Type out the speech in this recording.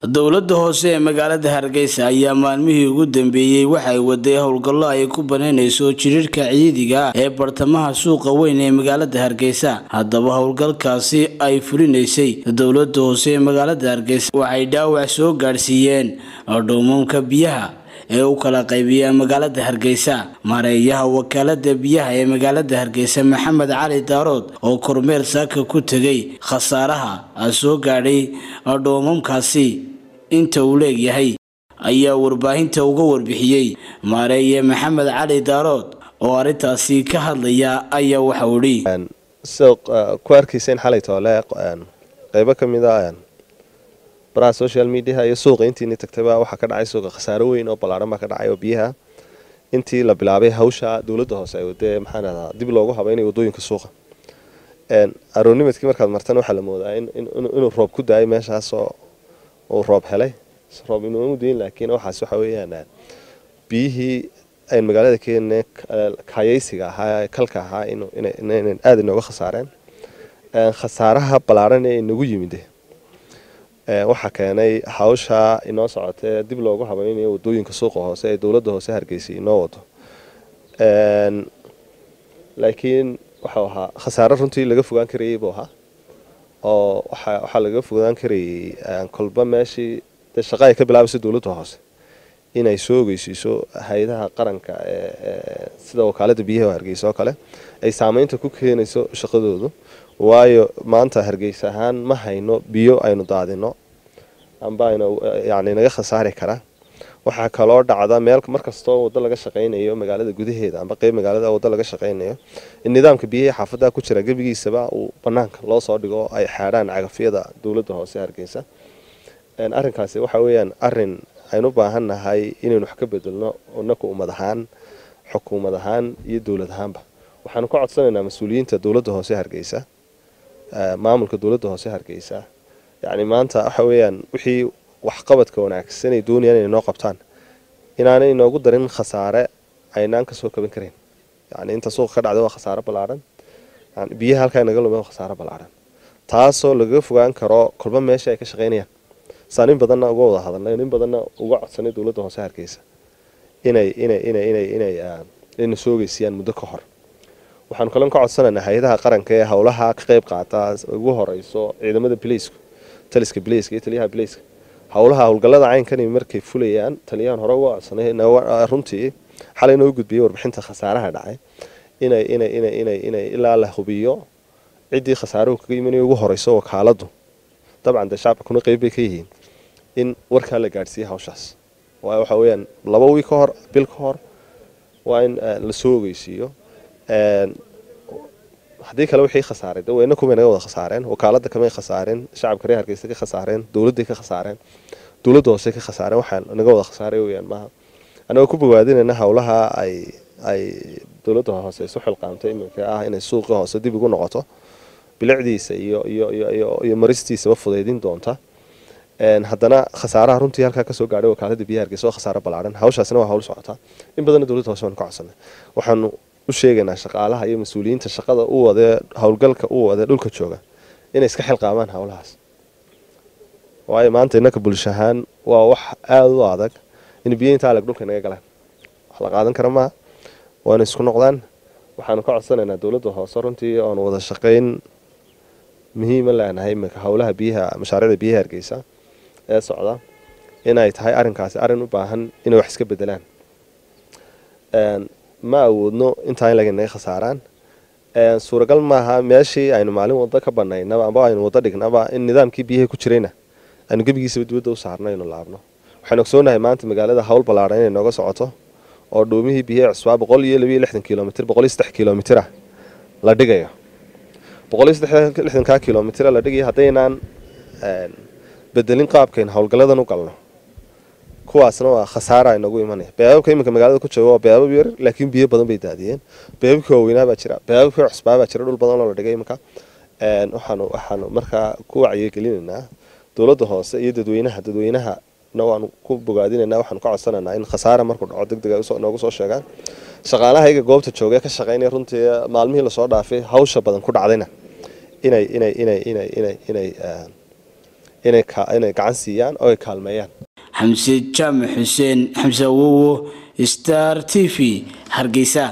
dowladda hoose ee magaalada hargeysa ayaa maalmihii ugu dambeeyey waxay waday howlgallo ay ku banaynayso jiriirka ciidiga ee bartamaha suuqa weyn ee magaalada hargeysa haddaba howlgalkaasi ay fulinaysay dowladda hoose ee magaalada hargeysa waxay dhaawac soo gaadhsiiyeen dhuumamka biyaha ee u kala qaybiya magaalada hargeysa mareeyaha wakaalada biyaha ee magaalada hargeysa maxamed cali daarood oo kormeer saaka ku tegay khasaaraha soo gaadhay dhoomamkaasi inta uu leegyahay ayaa warbaahinta uga warbixiyey maareeye maxamed cali daarood oo arrintaasi ka hadlaya ayaa waxau idhi sida ku arkayseen xalay toole qeybo ka mid a baraha social mediaha iyo suuqa intiini tagtayba waxaa ka dhacay suuqa khasaaro weyn oo ballaaran baa ka dhacay oo biyaha intii la bilaabay hawsha dowladda hoose ay wadee maxaan ahdaa dib loogu habeynay wadooyinka suuqa aroonimadkii markaad martan waxaa la moodaa inuu roob ku daayay meeshaasoo uu roob helay roob inuumu dayin laakiin waxaas waxa weeyaan biyihii ayn magaalada keenne kayaysiga ahaa kalka ahaa inay aada inooga khasaareen khasaaraha ballaaran ee inagu yimide waxaa keenay hawsha inoo socotee dib loogu habaynayo wadooyinka suuqa hoose ee dowladda hoose hargeysa inoo wado laakiin waxau ahaa khasaare runtii laga fogaan karayay buu ahaa oo waxaa laga fogaan karayay kolba meeshii dee shaqa ay ka bilaabayso dowladda hoose inay soo ogeysiiso hay-adaha qaranka sida wakaalada biyaha hargeysa oo kale ay saameynta ku keenayso shaqadoodu waayo maanta hargeysa ahaan ma hayno biyo aynu daadino amba aynu yani naga khasaari kara waxaa kaloo dhacda meel markastoo wado laga shaqaynayo magaalada gudaheeda amba qeyb magaalada wado laga shaqaynayo in nidaamka biyihii xaafadaha ku jira gebigiisaba uu banaanka loo soo dhigo ay xaadhaan cagafyada dowladda hoose hargeysa arinkaasi waxa weyaan arin aynu baahan nahay inaynu wax ka bedelno inaku ummad ahaan xukuumad ahaan iyo dowlad ahaanba waxaanu ka codsanaynaa mas-uuliyiinta dowladda hoose hargeysa maamulka dowladda hoose hargeysa yani maanta waxa weyaan wixii waxqabadka wanaagsan ay doonayaan inay noo qabtaan inaanay inoogu darin khasaare aynaan kasoo kaban karayn yani inta suuqa ka dhacda waa khasaare ballaaran biyaha halkaa naga lume waa khasaare ballaaran taasoo lagaga fogaan karo kolba meesha ay ka shaqaynayaan saa nin badanna uga wada hadalnay nin badanna uga codsanay dowladda hoose hargeysa inay inay inay inay inay ina soo ogeysiyaan muddo ka hor waxaanu kalon ka codsanaynaa hay-adaha qaranka ee howlaha ka qeyb qaata ugu horeyso ciidamada bileysku taliska bileyska iyo taliyaha bileyska howlaha howlgallada caynkani markay fulayaan taliyahan hore uga codsanay runtii xalay noo gudbiyey warbixinta khasaaraha dhacay inay inay inay inay inay ilaa la hubiyo ciddii khasaaruhu kaga imanaya ugu horeyso wakaaladu dabcan dee shacabka kuna qeyb bay ka yihiin in warkaa la gaadhsiiya hawshaas waayo waxa weyaan laba wiil ka hor bil ka hor waa in la soo ogeysiiyo haddii kale wixii khasaaray de weyna kumay naga wada khasaareen wakaalada kamay khasaareen shacabka reer hargeysa ka khasaareen dowladday ka khasaareen dowladda hoose ka khasaareen waxaa naga wada khasaaray weyaan maaha anagoo ku bogaadinayna howlaha ay ay dowladda hoose isu xilqaamtay iminka ah inay suuqii hoose dib ugu noqoto bilicdiisa iyo iyo iyo iyo maristiisaba fudaydin doonta haddana khasaaraha runtii halkaa kasoo gaadhay wakaalada biyaha hargeysa waa khasaaro ballaaran hawshaasina waa hawl socotaa in badanna dowladda hoose waanu ka codsanay waxaanu u sheegaynaa shaqaalaha iyo mas-uuliyiinta shaqada u wadee howlgalka u wadee dhulka jooga inay iska xilqaamaan howlahaas waayo maanta innaka bulsho ahaan waa wax aada u adag in biyo inta aleg dhulka naga galaan wax la qaadan kara maaha waana isku noqdaan waxaanu ka codsanaynaa dowladda hoose runtii oonu wada shaqayn muhiima leenahay iminka howlaha biyaha mashaariicda biyaha hargeysa ee socda inay tahay arrinkaasi arrin u baahan inay wax iska bedelaan ma awoodno intaa in laganaga khasaaraan suuragal maaha meeshii aynu maalin wado ka banaynaba amba aynu wado dhignaba in nidaamkii biyaha ku jirayna aynu gebigiisaba dibadda u saarno aynu laabno waxaynu ogsoonahay maanta magaalada hawl ballaaran inay nooga socoto oo dhuumihii biyaha cusbaa boqol iyo labiyo lixdan kilomitr boqol iyo saddex kilomitr ah la dhigayo boqol iyo saddex lixdankaa kilomitr la dhigayo haddaynaan bedelin qaabkayn howlgalladan u galno kuwaasna waa khasaara inagu imanaya beebabka iminka magaalada ku jooga waa beebab yar laakiin biyo badan bay daadiyeen beebabkii waaweynaa baa jira beebabkii cusbaa baa jira dhul badan oo la dhigay iminka waxaanu waxaanu markaa ku wacyigelinaynaa dowladda hoose iyo dadweynaha dadweynaha na waanu ku bogaadinaynaa waxaanu ka codsanaynaa in khasaara markuu dhaco deg dega noogu soo sheegaan shaqaalaha iyaga goobta jooga ka shaqaynaya runtii maalmihii lasoo dhaafay hawsha badan ku dhacdayna inay inay inay inay inay inay inay gacan siiyaan oo ay kaalmeeyaan xamse jaamac xuseen xamse awowo star t v hargeysa